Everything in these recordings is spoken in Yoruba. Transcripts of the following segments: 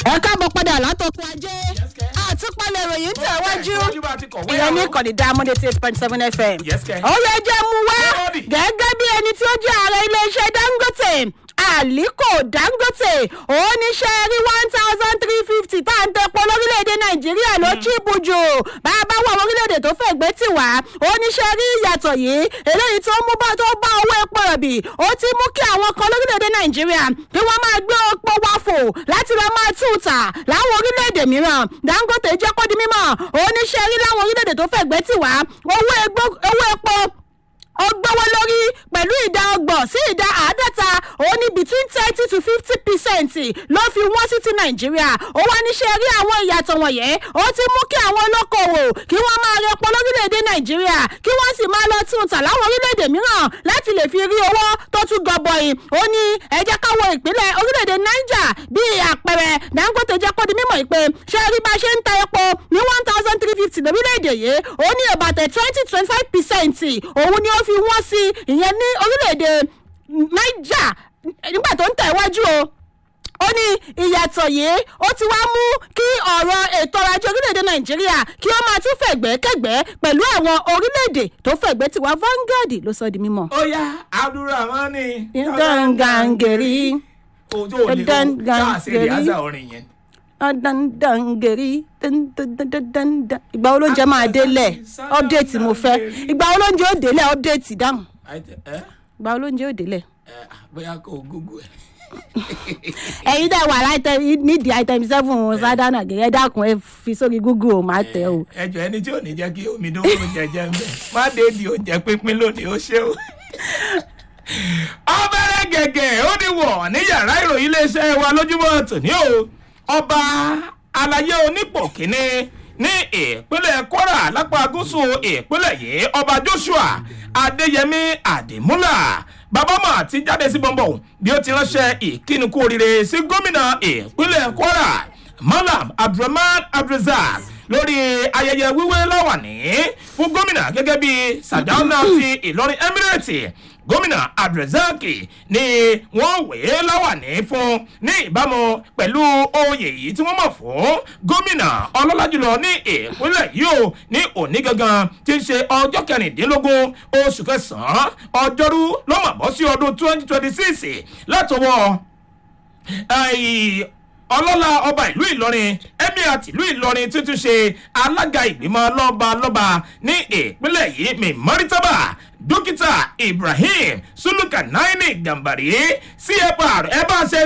ẹ káàbọ̀ padà látọkùn ajé àtúpalẹ̀ ìròyìn tẹ̀wájú ìyẹn ní ìkànnì diamond eighty eight point seven fm Yes, kẹ́. ó yẹ jẹ́ mu wá Lọ́ọ̀dì. gẹ́gẹ́ bí ẹni tí ó jẹ́ ààrẹ iléeṣẹ́ dangote aliko dangote oníṣẹ́ rí one thousand three fifty tá à ń tẹpo lórílẹ̀‐èdè nàìjíríà ló chíìpù jù bá a bá wà orílẹ̀‐èdè tó fẹ́ gbé tì wá oníṣẹ́ rí ìyàtọ̀ yìí eléyìí tó mú bá tó bá owó epo rọ̀bì ó ti mú kí àwọn kan lórílẹ̀‐èdè nàìjíríà kí wọ́n máa gbé epo wáfò láti lọ máa tún tà láwọn orílẹ̀‐èdè mìíràn dangote jẹ́ kó di mímọ́ oníṣẹ́ rí láwọn orílẹ̀‐èdè tó fẹ́ gbé tì wá owó egbó- owó epo ó gbówó lórí pẹ̀lú ìdá ọgbọ̀n sí ìdá àádọ́ta ó ní between thirty to fifty percent ló fi wọ́n sí ti nàìjíríà ó wá níṣẹ́ rí àwọn ìyàtọ̀ wọ̀nyẹn ó ti mú kí àwọn olókoòwò kí wọ́n máa rẹpọ̀ lórílẹ̀‐èdè nàìjíríà kí wọ́n sì máa lọ tún tà láwọn orílẹ̀‐èdè mìíràn láti lè fi rí owó tó tún gọbọi ó ní ẹ jẹ́ ká wo ìpínlẹ̀ orílẹ̀‐èdè niger bíi àpẹẹrẹ dangote jẹ́ kó di mímọ̀ pé ṣé rí bá ṣe ń ta epo ní one thousand three fifty lórílẹ̀‐èdè yìí ó ní ìbàtẹ̀ twenty twenty five percent òun ni ó fi wọ́n sí ìyẹn ní orílẹ̀‐èdè niger nígbà tó ń tẹ̀ wájú o ó ní ìyàtọ̀ yìí ó ti wá mú kí ọ̀rọ̀ ètò ọrọ̀ ajé orílẹ̀-èdè nàìjíríà kí ó máa tún fẹ̀gbẹ́kẹ̀gbẹ́ pẹ̀lú àwọn orílẹ̀-èdè tó fẹ̀gbẹ́ tiwa vanguard ló sọ di mímọ́. ó yá abdulrahman Dangangeri. ojú ò lè o Dangangeri. káàsì ìyáza orin yẹn. dandangeri dandandandandan. ìgbà wo ló ń jẹ máa délẹ̀ ọ́pdẹ̀tì mo fẹ́ ìgbà wo ló ń jẹ ó délẹ̀ ọ́pdẹ̀tì dáhùn Àìtẹ́- ẹ́ ìgbà wo ló ń jẹ ó délẹ̀. ẹ́ bóyá kò gúgú ẹ̀. ẹ̀yin dẹ̀ wà láìtẹ́ nídìí item seven sádánà gẹ̀gẹ́ dákun ẹ fi sórí google o máa tẹ̀ o. ẹjọ ẹni tí ò ní jẹ́ kí omi dún oúnjẹ jẹ ń bẹ̀ má dé di oúnjẹ pínpín lónìí ó ṣe o. ọbẹ̀rẹ̀ gẹ̀gẹ̀ ó ní wọ̀ ní yàrá ìròyìn iléeṣẹ́ wa lójúmọ́ tòní o ọba alayé onípò kínní ní ìpínlẹ̀ kwara lápá gúúsù ìpínlẹ̀ yìí ọba joshua adéyẹmí àdìmúlà babama ti jáde sí bọ́ńbọ́n bí ó ti ránṣẹ́ ìkíni kú oríire sí gómìnà ìpínlẹ̀ kwara malam abdulrahman abdulrazak lórí ayẹyẹ wíwé láwàní fún gómìnà gẹ́gẹ́ bí sadauna ti ìlọrin emirate gómìnà abdulrazak ni wọ́n wé láwàní fún ní ìbámu pẹ̀lú oyè yìí tí wọ́n mọ̀ fún gómìnà ọlọ́lá jùlọ ní ìpínlẹ̀ yìí o ní òní gangan tí ń ṣe ọjọ́ kẹrìndínlógún oṣù kẹsàn-án ọjọ́rú ló mọ̀ bọ́ sí ọdún twenty twenty six látọwọ́ Ai, ọlọ́lá ọba ìlú ìlọrin emir tìlú ìlọrin tuntun ṣe alága ìgbìmọ̀ lọ́ba lọ́ba ní ìpínlẹ̀ yìí mímọ́rítàbà dókítà ibrahim sulukanaini gambari cfr ẹ bá ṣe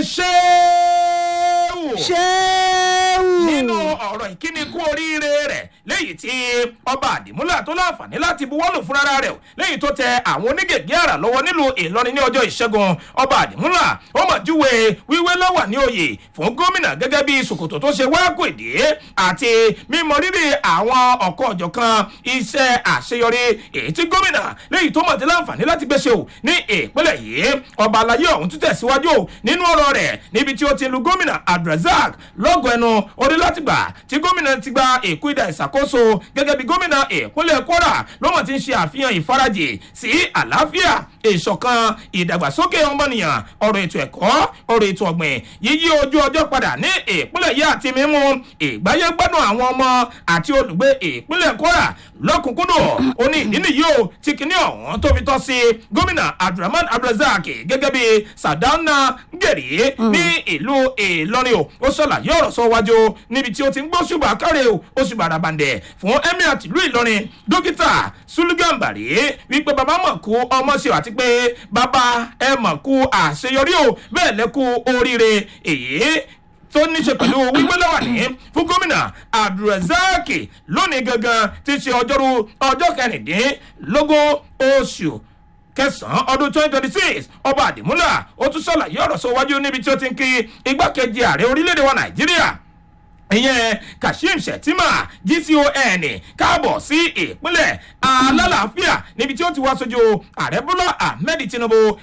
ṣéwù ṣéwù. nínú ọ̀rọ̀ ìkíni kú oríire rẹ̀ léyìí tí ọba àdìmúlà tó láǹfààní láti buwọ́lù fúnra rẹ̀ léyìí tó tẹ àwọn onígègé àrà lọ́wọ́ nílùú ìlọrin ní ọjọ́ ìṣẹ́gun ọba àdìmúlà ó mọ̀ júwe wíwé lọ́wà ní oyè fún gómìnà gẹ́gẹ́ bí sòkòtò tó ṣe wákò ìdí àti mímọ rírì àwọn ọ̀kan ọ̀jọ̀kan iṣẹ́ àṣeyọrí èyí tí gómìnà léyìí tó mọ̀ tí láǹfààní láti gbéṣe o ní ìpínlẹ̀ yìí ọba alayé ọ̀hún tún tẹ̀síwájú o nínú ọ̀rọ̀ rẹ̀ níbi tí ó ti lu gómìnà abdulrasaq lọ́gọ̀ ẹnu orí láti gbà tí gómìnà ti gba èkó ìdá ìṣàkóso gẹ́gẹ́ bí gómìnà ìpínlẹ̀ kwara ló mọ̀ ti ń ṣe àfihàn ìfarajì sí àlàáfíà ìṣọ̀kan ìdàgbàsókè ọmọnìyàn ọ̀rọ̀ ètò ẹ̀kọ́ ọ̀rọ̀ ètò ọ̀gbìn yíyí ojú ọjọ́ padà ní ìpínlẹ̀ yìí àti mímú ìgbáyé gbádùn àwọn ọmọ àti olùgbé ìpínlẹ̀ kwara lọ́kùnkúndùn ó ní ìdí nìyí o tí kinní ọ̀hún tó fi tọ́ sí gómìnà abdulrahman abdulrasaq gẹ́gẹ́ bí sadauna gẹ̀rí ní ìlú ìlọrin o ó ṣàlàyé ọ̀rọ̀ sọ wájú níbi tí ó ti ń gbọ́ ṣùgbọ́n àkàrẹ̀ o ó sì bàrà bàǹdẹ̀ fún emir tìlú ìlọrin dókítà sulugambari wípé bàbá mọ̀ kú ọmọ ṣe àti pé bàbá ẹ mọ̀ kú àṣeyọrí o bẹ́ẹ̀ lẹ́kú oríire èyí tó ní ṣe pẹ̀lú wíwé lọ́wọ́ ní fún gómìnà abdulrasaq lónìí gangan ti ṣe ọjọ́rú ọjọ́ kẹrìndínlógún oṣù kẹsàn-án ọdún twenty twenty six ọba àdìmúlà ó tún ṣàlàyé ọ̀rọ̀ sọ wájú níbi tí ó ti ń kí igbákejì ààrẹ orílẹ̀-èdè wa nàìjíríà ìyẹn kashim shettima gcon káàbọ̀ sí ìpínlẹ̀ alálàáfíà níbi tí ó ti wá sójú ààrẹ bọ́lá ahmed tinubu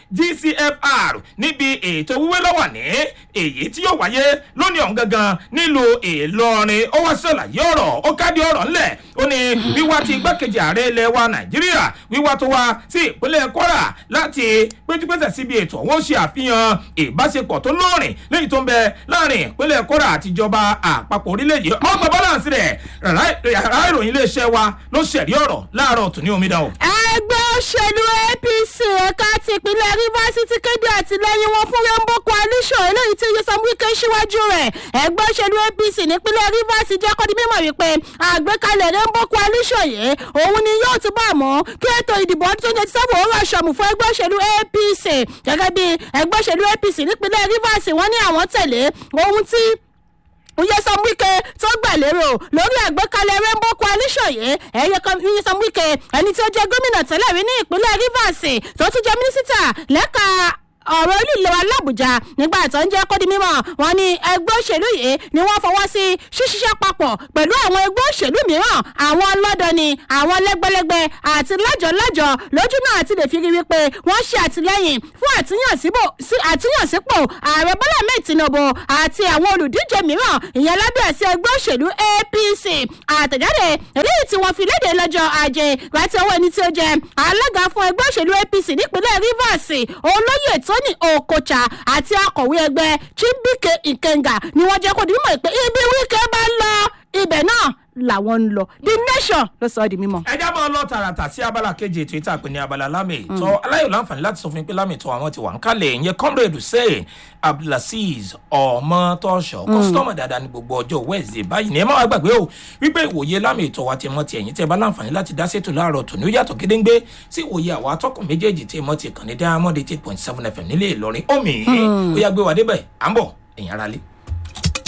gcfr níbi ètò wíwé lọ́wọ́ ní èyí tí yóò wáyé lónìí ọ̀hún gangan nílùú ìlọrin ó wá ṣàlàyé ọ̀rọ̀ ó kádìí ọ̀rọ̀ ńlẹ̀ ó ní wíwá ti igbákejì ààrẹ ilẹ̀ wa nàìjíríà wíwá tó wá sí ìpínlẹ̀ kwara láti péjúpésẹ̀ síbi ètò ọ̀hún ṣe àfihàn ìbáṣepọ̀ tó lóòrìn lẹ́yìn tó ń bẹ láàrin ìpínlẹ̀ kwara àtijọba àpapọ̀ orílẹ̀-èdè ọgbà bọ́láǹsì rẹ̀ yàrá ìròyìn iléeṣẹ́ wa ló ṣẹ̀rí ọ̀rọ̀ láàárọ̀ tòní omidan o. ẹgbẹ́ òṣèlú apc ẹ̀ka ti ìpínlẹ̀ rivers ti kéde àtìlẹ́yìn wọn fún rainbow coalition eléyìí tí yusuf wike síwájú rẹ̀ ẹgbẹ́ òṣèlú apc nípínlẹ̀ rivers jẹ́ kọ́ di mímọ̀ wípé àgbékalẹ̀ rainbow coalition yìí òun ni yóò túbọ̀ mú kí ètò ìdìbò ọdún tó ń jẹ́ sábà òun rọ̀ṣọ̀mù fún ẹgbẹ́ òṣèlú apc gẹ́gẹ́ bí ẹgbẹ́ òṣèlú apc nípínlẹ̀ rivers wọ́n ní àwọn tẹ̀lé ohun tí Nyesom Wike tó gbà lérò lórí àgbékalẹ̀ Rainbow Coalition yìí ẹ̀yẹ kan Nyesom Wike ẹni tí ó jẹ́ gómìnà tẹ́lẹ̀ rí ní ìpínlẹ̀ Rivers tó tún jẹ́ mínísítà lẹ́ka ọ̀rọ̀ orílẹ̀ wa làbújá nígbà tó ń jẹ́ kó di mímọ́ wọn ní ẹgbẹ́ òṣèlú yìí ni wọ́n fọwọ́ sí ṣíṣiṣẹ́ papọ̀ pẹ̀lú àwọn ẹgbẹ́ òṣèlú mìíràn àwọn ọlọ́dọni àwọn lẹ́gbẹ́lẹ́gbẹ́ àti lájọ̀lájọ̀ lójú náà ti lè fi rí wípé wọ́n ṣe àtìlẹ́yìn fún àtúnyànsípò ààrẹ bọ́lá mẹ́ẹ̀ tinubu àti àwọn olùdíje mìíràn ìyẹn lábẹ́ àti ẹgbẹ́ òṣèlú apc àtẹ̀jáde eléyìí tí wọ́n fi léde lọ́jọ́ ajé láti ọwọ́ ẹni tí ó jẹ́ alága fún ẹgbẹ́ òṣèlú apc nípínlẹ̀ rivers olóyè tó tony okocha àti akọ̀wé ẹgbẹ́ chimbike ikenga ni wọ́n jẹ́ kó di mímọ̀ pé ibi wíkẹ́ bá ń lọ ibẹ̀ náà làwọn ń lọ the nation ló sọ ọ́ di mímọ̀. ẹ já máa lọ tààràtà sí abala kejì ètò ìta pé ní abala lámì ìtọ́ aláyọ̀ láǹfààní láti sọ fún mi pé lámì ìtọ́ àwọn ti wà ń kálẹ̀ ìyẹn comrade hussein abdulaziz ọmọtọ́ṣọ kọ́sítọ́mù dáadáa ní gbogbo ọjọ́ wednesday báyìí ní ẹ má wá gbàgbé o wípé ìwòye lámì ìtọ́ wa ti mọ́ ti ẹ̀yìn tẹ́ bá láǹfààní láti dá sétò láàárọ̀ tòní ó yàtọ̀ gédéńgbé sí ìwòye àwọn atọ́kùn méjèèjì tí mọ́ ti kàn ní diamond eight point seven fm nílé ìlọrin omi ó yà gbé wa débẹ̀ à ń bọ̀ ẹ̀yìn ara lé.